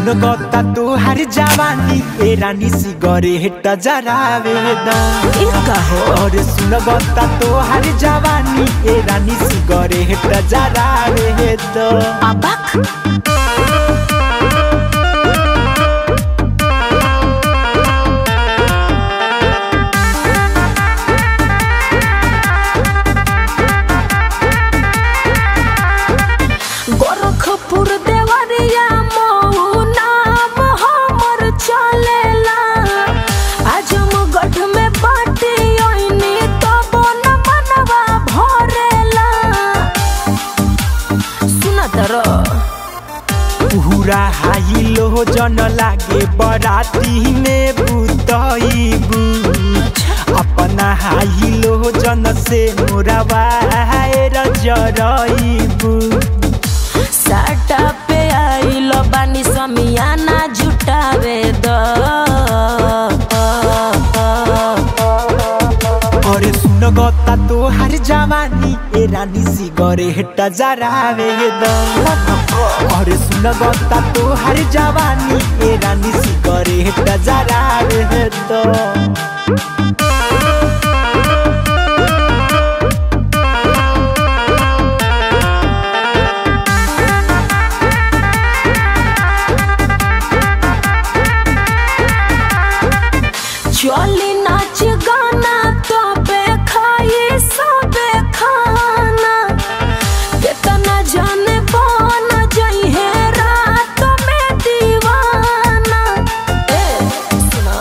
सुन गता तोहार जवानी ए रानी सिगरेट जरावे द ई कहो और सुन गता तोहार जवानी ए रानी सिगरेट जरावे द अबक गोरखपुर देवरिया मऊ नाम हमर चलेला आजमगढ़ में बाटी ओइनी तबो न मनवा भरेला सुना तर पूरा हाई लो जन लागे बराती में बुतईबू अपना हाई लो जन से मोरा वायर जरईबू साटा पे आइल बानी समियाना जुटावे द अरे सुन गता तोहार जवानी ए रानी सिगरेट जरावे द अरे सुन गता तोहार जवानी ए रानी सिगरेट जरावे द चली नाच गाना तबे खाई सबे खाना केतना जाने बन जई है रात में दीवाना ए सुना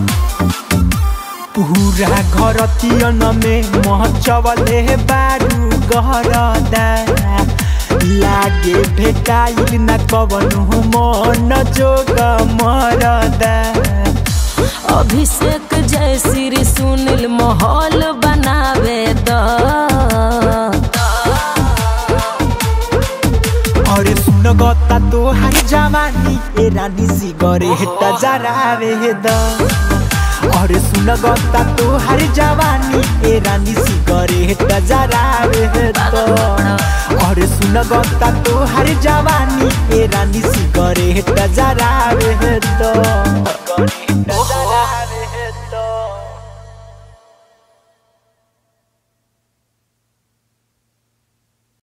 पूरा घर तियन में महचवले बारू गहरदा लागे भेटाइल न कवनु मन जोग मरदा अभिषेक जय श्री सुनील माहौल बनावे द अरे सुन गता तोहार जवानी ए रानी सिगरेट जरावे द अरे सुन गता तोहार जवानी ए रानी सिगरेट जरावे द अरे सुन गता तोहार जवानी ए रानी सिगरेट जरावे द